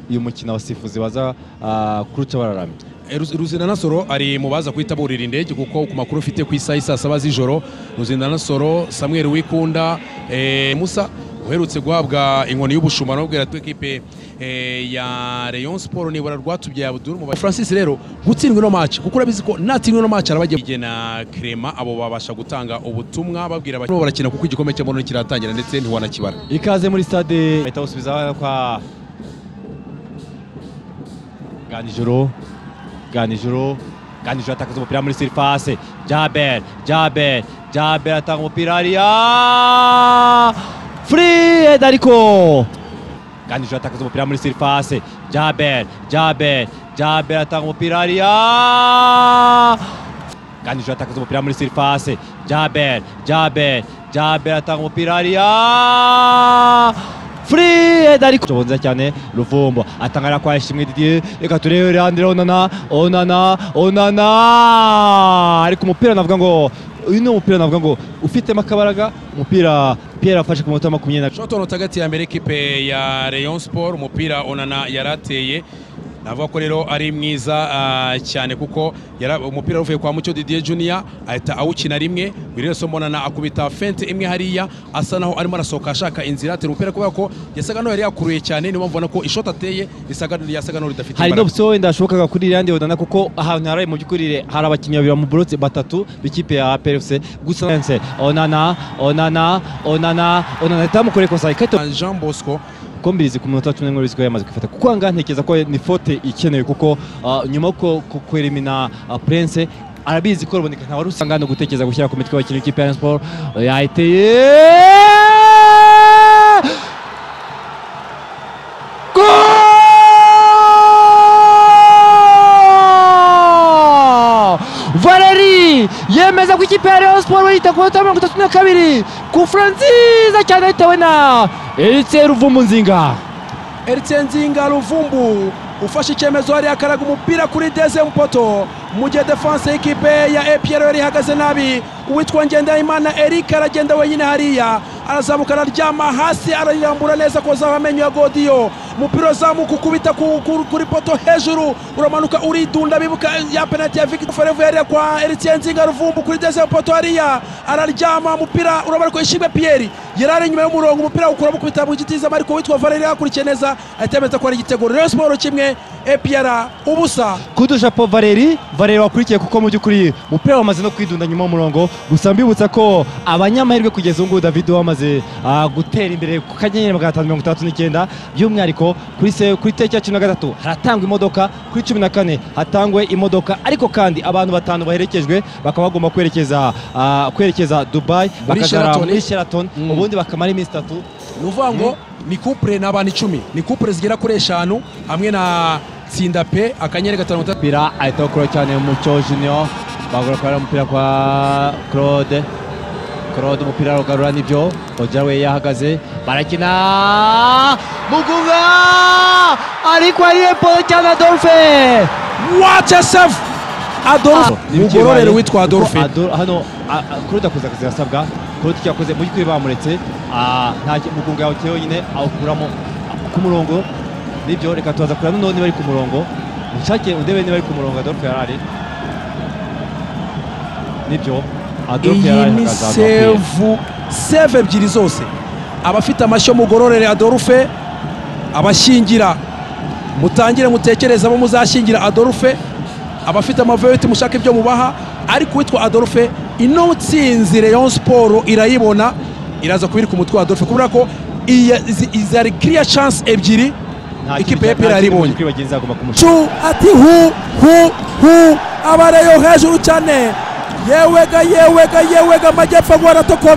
uyu mukino abasifuzi baza ah, kuruca bararamye ruzindanasoro ari mu baza guhita burira indege kuko ku makuru ufite ku isaha isa saba z'ijoro ruzindanasoro samuel wikunda eh, musa uherutse guhabwa inkoni y'ubushumba arabwira ati ekipe eh, ya rayon sport nibura rwatubye abdul mu francis rero gutsindwa ino match kuko urabizi ko natsindwa ino match arabagiye igena crema abo babasha gutanga ubutumwa babwira abakina barakina kuko igikombe cy'amahoro kiratangira ndetse ntiwanakibara ikaze muri stade ahita awusubiza kwa ganijoro ganijoro ganijoro atakaza umupira muri sirifase jaber jaber jaber atanga umupira hariya furiyedi ariko ganijoro atakaza umupira muri sirifase jaber jaber jaber atanga umupira hariya Ganijoro atakaza umupira muri sirifase Jaber Jaber Jaber atanga umupira hariya Fred ariko Jobo nziza cyane Ruvumbo atangara kwa Ishimwe Didier reka turebe Leandre Onana Onana Onana ariko umupira navuga ngo uyu ni umupira navuga ngo ufitemo akabaraga umupira Pierre afashe ku munota wa makumyabiri na Shotoro tagati ya mbere ekipe ya Rayon Sport umupira Onana yarateye navuga ko rero ari mwiza ah, cyane kuko yara- umupira uvuye kwa Mucyo Didier Junior ahita awukina rimwe Wilson Monana akubita fente imwe hariya asa naho arimo arasohoka ashaka inzira atera umupira kubera ko yasaga n'aho yari yakuruye cyane niyo mpamvu ubona ko ishoti ateye risaga yasaga n'aho ridafite hari imbaraga. n'opsiyo wenda yashobokaga kuri Leandre Onana kuko ahantu haraye mu by'ukuri hari abakinnyi babiri bamuborotse batatu b'ikipe ya PFC gusa Lance, Onana Onana Onana Onana itamukoreye kosa ikata Jean Bosco kombirizi ku munota wa cumi n'imwe w'iziko yamaze kwifata kuko ahangaha ntekereza ko ni fote ikenewe kuko ah, nyuma yo ku- ku- kwerimina ah, Prince arabizi ko ruboneka nta wari usanga hano gutekereza gushyira ku mitwe abakinnyi b'ikipe ya Rayon Sport yahiteye Goal! Valeri yemeza ko ikipe ya Rayon Sport yita ku minota mirongo itatu na kabiri ku fura nziza cyane bitewe na Eric Ruvumu Nzinga Eritse Nzinga Ruvumbu ufashe icyemezo hariya akaraga umupira kuri Deze Mpoto mu gihe defense y'ikipe ya APR yari ihagaze nabi uwitwa Ngendahimana Eric aragenda wenyine hariya arazamuka araryama hasi arayirambura neza kozaho amenyo ya Godiyo umupira uzamuka ukubita ku- ku- kuri poto hejuru uramanuka uridunda bibuka ya penalty ya Victor Forever yariya kwa Eritse Nzinga Ruvumbu kuri Deze Mpoto hariya araryama umupira urabona ko Ishimwe Pierre yari ari inyuma y'umurongo umupira ukura mukubita mu giti zama ariko witwa Valeri yakurikiye neza ahita yemeza ko ari igitego Rayon Sport kimwe APR ubusa kudusha po Valeri Valeri wakurikiye kuko mu by'ukuri umupira wamaze no kwidunda nyuma y'umurongo gusa mbibutsa ko abanyamahirwe kugeza ubu ngubu David wamaze ah, gutera imbere ku kanyenyeri magana atanu mirongo itandatu n'icyenda by'umwihariko kuri se kuri tariki ya cumi na gatatu haratangwa imodoka kuri cumi na kane hatangwe imodoka ariko kandi abantu batanu baherekejwe bakaba bagomba kwerekeza ah, kwerekeza Dubai Muri bakagara Sheraton. muri Sheraton Mm. ubundi bakamara iminsi itatu ni ukuvuga ngo ni kupure ni abantu icumi ni kupure zigera kuri eshanu hamwe na tsinda pe akanyeri gatanu gatatu umupira ahita awukura cyane Mucyo Junior bagura kubera umupira kwa Claude Claude umupira arugarura nibyo Ojara we yahagaze barakina Mugunga ariko ariye polo cyane Adolphe wate sefu adolphe mugororero witwa adolphe Adol- hano a- a- Claude akoze akazi gasabwa Claude icyo yakoze mu by'ukuri bamuretse ah, nta ki- Mugunga yawuteye wenyine awukuramo ku murongo nibyo reka tubaza kureba noneho niba ari ku murongo mushake undebe niba ari ku murongo Adolphe yari ari nibyo Adolphe yari iyi ari ni hagati ahantu hakwiye. sevu sevu ebyiri zose abafite amashyo mugororere adolphe abashyingira mutangire mutekereze abo muzashyingira adolphe abafite amaveti mushaka ibyo mubaha ariko uwitwa adolphe ino nsinzi rayon siporo irayibona iraza kubiri ku mutwe wa adolphe kubera ko iya- izi- izi ari kiriya chance ebyiri ikipe ya pera yaribonye chu ati hu hu hu abareyo hejuru cyane yewega yewega yewega amajyepfo agwa aratokomeye